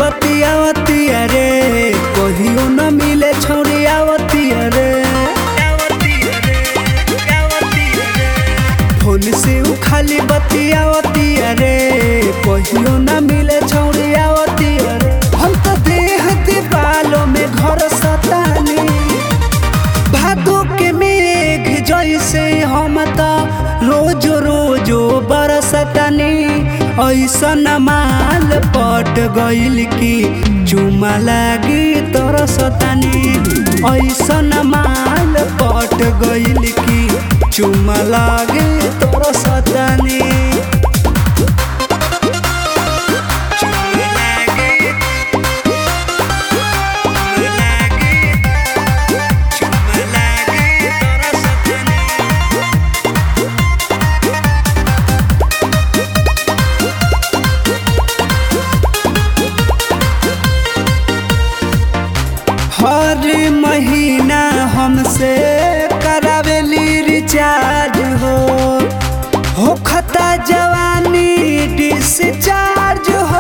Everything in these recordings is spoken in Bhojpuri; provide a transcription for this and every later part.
बतियावतिया रे कहियो न मिले छौरियावतिया रे फोन से उ खाली बतियावतिया रे कहियो न मिले छौरियावतिया रे हम तो देह दीवालों में घर सतानी भादो के मेघ जैसे हम त रोज रोज बरसतनी ऐसन माल पट गइल की चुमा लागी तरसतनी ऐसन माल पट गइल की चुमा लागी तरसतनी चुमा लागी चुमा लागी चुमा लागी तरसतनी हर महीना हमसे करावेली रिचार्ज हो हो खता जवानी डिस्चार्ज हो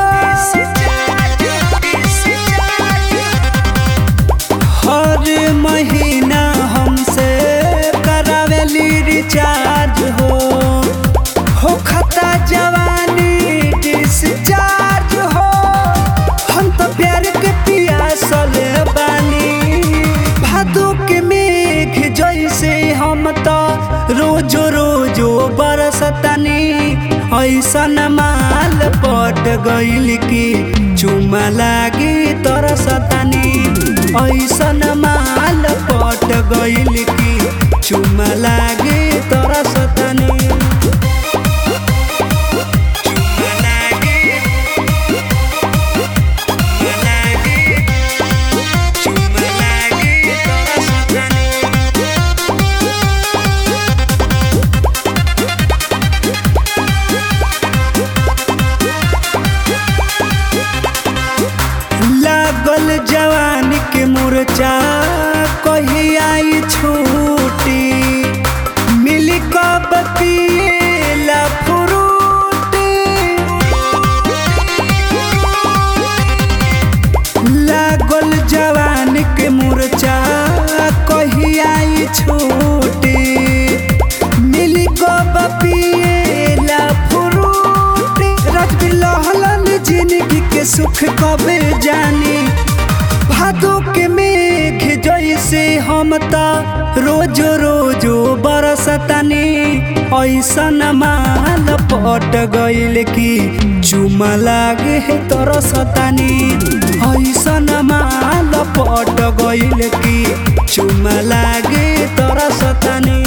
हर महीना हमसे करावेली रिचार्ज हो हो खता जवानी डिस्चार्ज हो हम तो प्यार के पियासल बानी भादो के मेघ जैसे हम तो रोजो रोजो बरसतनी ऐसन माल पट गइल की चुमा लागी तरसतनी ऐसन माल पट गइल की चुमा लागी तरसतनी चुमा लागी चुमा लागी तरसतनी लागल जवान के मुरचा कही आई छूटी मिली कब पिएला फ्रूटी लागल जवान के मुरचा कही आई छूटी मिली कब पिएला फ्रूटी राजबीर लहलन जिंदगी के सुख कबे जानी भादो के मेघ जैसे हम त रोज रोज बरसतनी ऐसन माल पट गइल की चुमा लागे है तरसतनी ऐसन माल पट गइल की चुमा लागे तरसतनी